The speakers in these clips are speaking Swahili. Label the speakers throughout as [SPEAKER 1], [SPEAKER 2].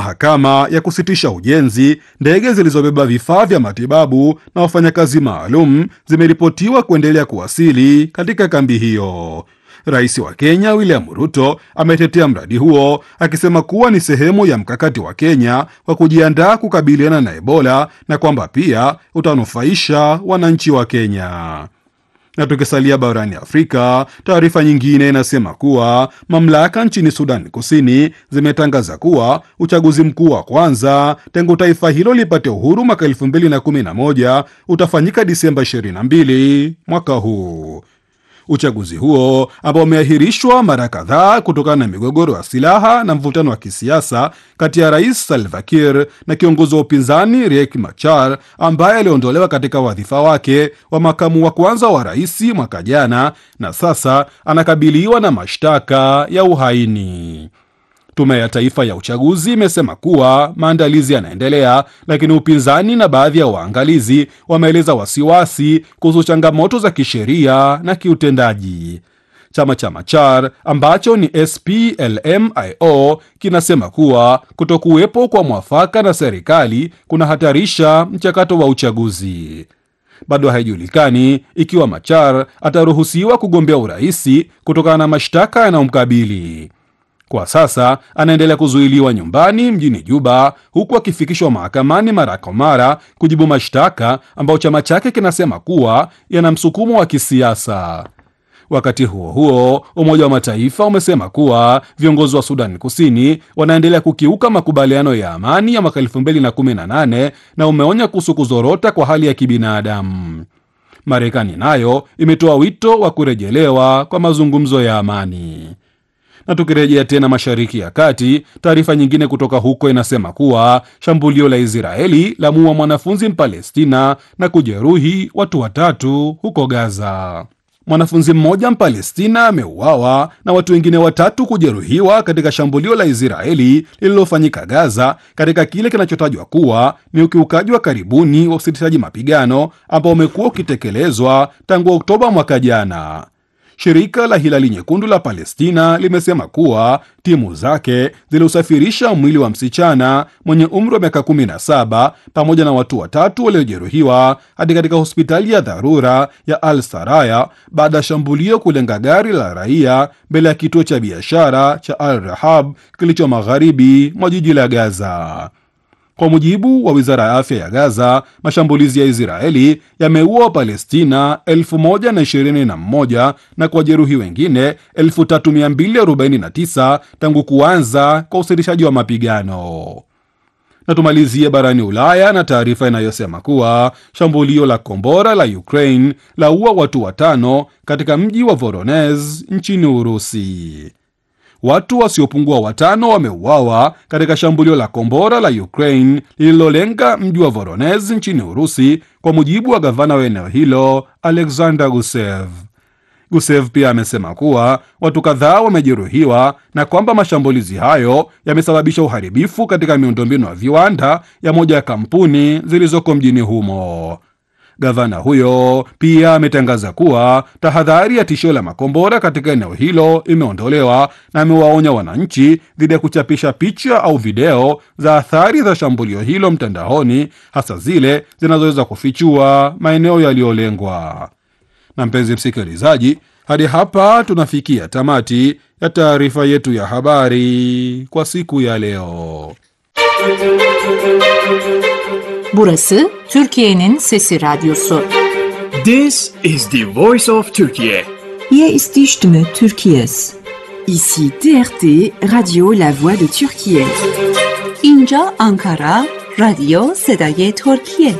[SPEAKER 1] mahakama ya kusitisha ujenzi, ndege zilizobeba vifaa vya matibabu na wafanyakazi maalum zimeripotiwa kuendelea kuwasili katika kambi hiyo. Rais wa Kenya William Ruto ametetea mradi huo akisema kuwa ni sehemu ya mkakati wa Kenya wa kujiandaa kukabiliana na Ebola na kwamba pia utanufaisha wananchi wa Kenya. Na tukisalia barani Afrika, taarifa nyingine inasema kuwa mamlaka nchini Sudan Kusini zimetangaza kuwa uchaguzi mkuu wa kwanza tangu taifa hilo lipate uhuru mwaka 2011 utafanyika Disemba 22 mwaka huu. Uchaguzi huo ambao umeahirishwa mara kadhaa kutokana na migogoro ya silaha na mvutano wa kisiasa kati ya Rais Salva Kiir na kiongozi wa upinzani Riek Machar ambaye aliondolewa katika wadhifa wake wa makamu wa kwanza wa rais mwaka jana na sasa anakabiliwa na mashtaka ya uhaini. Tume ya Taifa ya Uchaguzi imesema kuwa maandalizi yanaendelea, lakini upinzani na baadhi ya waangalizi wameeleza wasiwasi kuhusu changamoto za kisheria na kiutendaji. Chama cha Machar ambacho ni SPLM-IO kinasema kuwa kutokuwepo kwa mwafaka na serikali kunahatarisha mchakato wa uchaguzi. Bado haijulikani ikiwa Machar ataruhusiwa kugombea uraisi kutokana na mashtaka yanayomkabili. Kwa sasa anaendelea kuzuiliwa nyumbani mjini Juba, huku akifikishwa mahakamani mara kwa mara kujibu mashtaka ambayo chama chake kinasema kuwa yana msukumo wa kisiasa. Wakati huo huo, Umoja wa Mataifa umesema kuwa viongozi wa Sudan Kusini wanaendelea kukiuka makubaliano ya amani ya mwaka 2018 na umeonya kuhusu kuzorota kwa hali ya kibinadamu. Marekani nayo imetoa wito wa kurejelewa kwa mazungumzo ya amani na tukirejea tena Mashariki ya Kati, taarifa nyingine kutoka huko inasema kuwa shambulio la Israeli la muua mwanafunzi Mpalestina na kujeruhi watu watatu huko Gaza. Mwanafunzi mmoja Mpalestina ameuawa na watu wengine watatu kujeruhiwa katika shambulio la Israeli lililofanyika Gaza, katika kile kinachotajwa kuwa ni ukiukaji wa karibuni wa usitishaji mapigano ambao umekuwa ukitekelezwa tangu Oktoba mwaka jana. Shirika la Hilali Nyekundu la Palestina limesema kuwa timu zake ziliusafirisha mwili wa msichana mwenye umri wa miaka 17 pamoja na watu watatu waliojeruhiwa hadi katika hospitali ya dharura ya Al Saraya baada ya shambulio kulenga gari la raia mbele ya kituo cha biashara cha Al Rahab kilicho magharibi mwa jiji la Gaza. Kwa mujibu wa wizara ya afya ya Gaza, mashambulizi ya Israeli yameua Wapalestina 1021 na kuwajeruhi wengine 3249 tangu kuanza kwa usitishaji wa mapigano. Na tumalizie barani Ulaya na taarifa inayosema kuwa shambulio la kombora la Ukraine laua watu watano katika mji wa Voronezh nchini Urusi. Watu wasiopungua watano wameuawa katika shambulio la kombora la Ukraine lililolenga mji wa Voronezh nchini Urusi, kwa mujibu wa gavana wa eneo hilo Alexander Gusev. Gusev pia amesema kuwa watu kadhaa wamejeruhiwa na kwamba mashambulizi hayo yamesababisha uharibifu katika miundombinu ya viwanda ya moja ya kampuni zilizoko mjini humo. Gavana huyo pia ametangaza kuwa tahadhari ya tishio la makombora katika eneo hilo imeondolewa na amewaonya wananchi dhidi ya kuchapisha picha au video za athari za shambulio hilo mtandaoni, hasa zile zinazoweza kufichua maeneo yaliyolengwa. Na mpenzi msikilizaji, hadi hapa tunafikia tamati ya taarifa yetu ya habari kwa siku ya leo.
[SPEAKER 2] Burası Türkiye'nin Sesi Radyosu.
[SPEAKER 3] This is the voice of Turkey.
[SPEAKER 4] Hier ist die Stimme Türkiye's.
[SPEAKER 5] Ici TRT, Radio La Voix de Turquie.
[SPEAKER 2] اینجا آنکارا رادیو صدای ترکیه.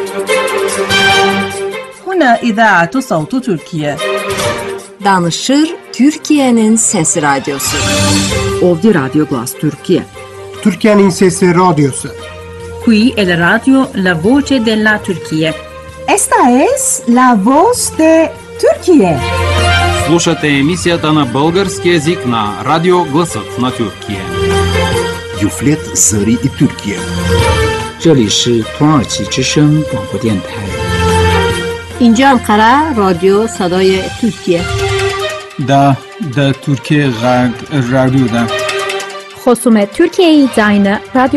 [SPEAKER 6] هنا إذاعة صوت تركيا.
[SPEAKER 2] Danışır Türkiye'nin Sesi Radyosu.
[SPEAKER 5] Ovdje Radio Glas Turkije.
[SPEAKER 7] Türkiye'nin Sesi Radyosu.
[SPEAKER 6] Qui è la radio La Voce della Turchia.
[SPEAKER 8] Esta es la voz de Turquie.
[SPEAKER 9] Слушате емисията на български язик на Радио Гласът на Тюркия.
[SPEAKER 10] Юфлет Зари и Тюркия.
[SPEAKER 11] 这里是土耳其之声广播电台。
[SPEAKER 12] اینجا انقره رادیو صدای ترکیه
[SPEAKER 13] دا د ترکیه غږ رادیو ده
[SPEAKER 14] خصوم ترکیه زاین رادیو